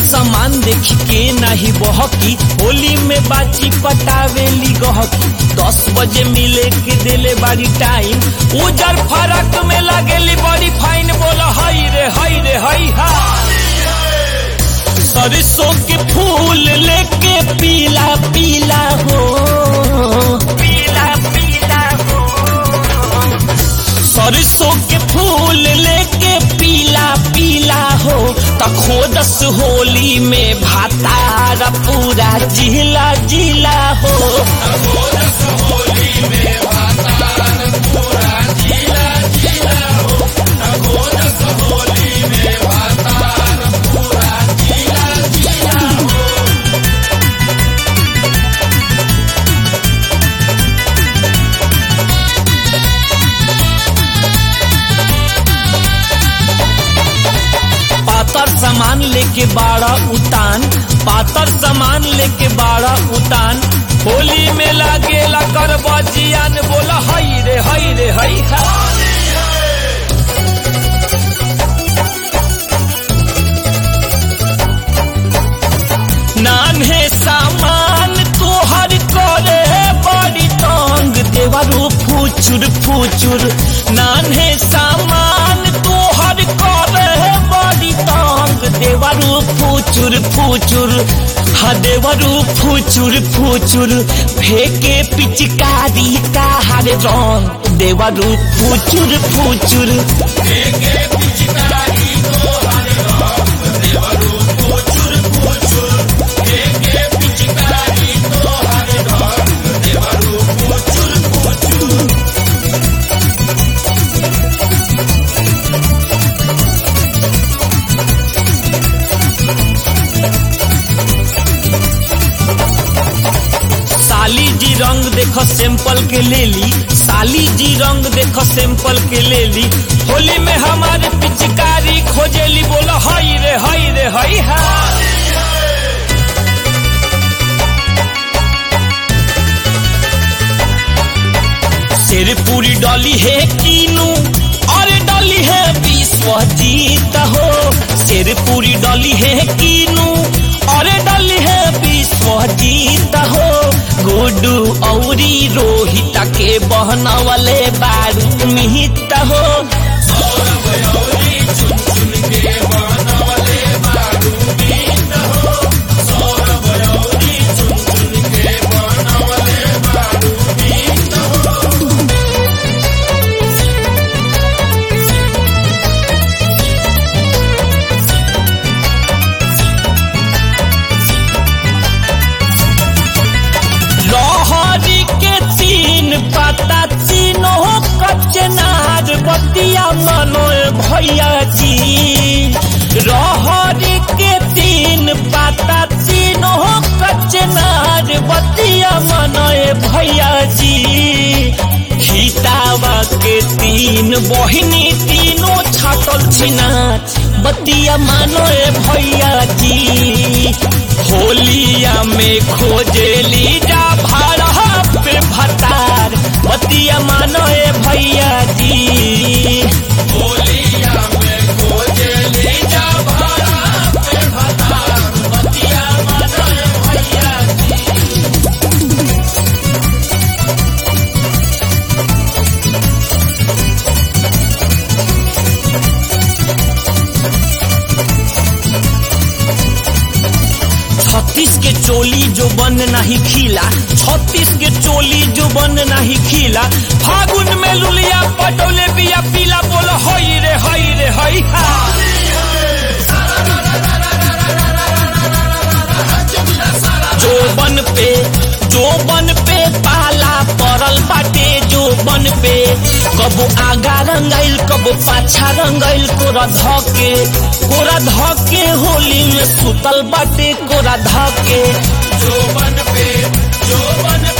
सामान देखी के नाही बहकी होली में बाची पटावेली गहकी दस बजे मिले के देले बारी टाइम उजर फरक में लगेली बड़ी फाइन बोला हई रे हई रे हई हा सरसों के फूल लेके पीला पीला हो पीला पीला हो सरसों के फूल लेके पीला पीला हो तखोदस होली में भातार पूरा जिला जिला हो पातर सामान लेके बाड़ा उतान पातर सामान लेके बाड़ा उतान होली में लागेला कर बजियान बोला हई रे हई रे हई हा नान्हे सामान तोहर करे बड़ी तंग देवरू फुचुर फुचुर नान्हे सामान तोहर करे बड़ी तंग देवरू फुचुर फुचुर हा देवरू फुचुर फुचुर फेके पिचकारी का हर रंग देवरू फुचुर फुचुर साली जी रंग देखो सैंपल के ले ली साली जी रंग देखो सैंपल के ले ली होली में हमारे पिचकारी खोजेली बोला हई रे हई रे हई हा सिर पूरी डॉली है कीनू और डॉली है विश्वजीत हो सिर पूरी डॉली है कीनू और डॉली है विश्वजीत हो गुडू औरी रोहित के बहना वाले बारू मिहित हो लहरी के तीन पता तीनों कचनार बतिया मनो भैया जी रहरी के तीन पता तीनों कचनार बतिया मनो भैया जी खीतावा के तीन बहिनी तीनों छाटल छिनार बतिया मानो भैया जी होलिया में खोजेली जा भाड़ा पे भतार बतिया मानो ए भैया जी होलिया में खोजेली जा भाड़ा पे भतार बतिया मानो ए भैया जी छत्तीस के चोली जो बन नहीं खिला छत्तीस के चोली जो बन नहीं खिला फागुन में लुलिया पटोले बिया पीला बोलो हई रे हई रे हई हा जो बन पे जो बन पे पाला पड़ल बाटे जो बन पे कबो आगा रंगाइल कबो पाछा रंगाइल कोरा धके कोरा धके होली में सुतल बाटे कोरा धके जो बन पे जो बन